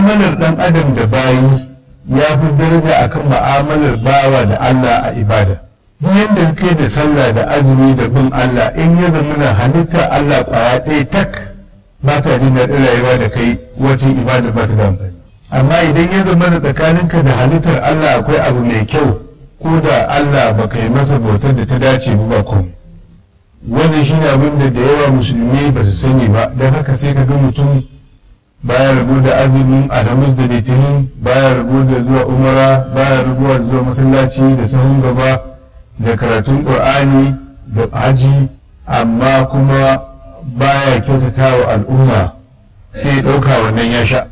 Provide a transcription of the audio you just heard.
ma'amalar ɗan adam da bayi ya fi daraja akan ma'amalar bawa da Allah a ibada duk yadda kai da sallah da azumi da bin Allah in ya zama na halittar Allah kwaya ɗaya tak ba ta jin daɗin rayuwa da kai wacin ibada ba ta da amfani amma idan ya zama da tsakaninka da halittar Allah akwai abu mai kyau ko da Allah ba ka yi masa bautar da ta dace ba ba komai wannan shi ne abin da da yawa musulmi ba su sani ba don haka sai ka ga mutum baya rabu da azumin alhamis da litinin baya rabu da zuwa umara baya rabuwa da zuwa masallaci da sahun gaba da karatun ƙur'ani da haji amma kuma baya kyautata wa al'umma sai ya ɗauka wannan ya sha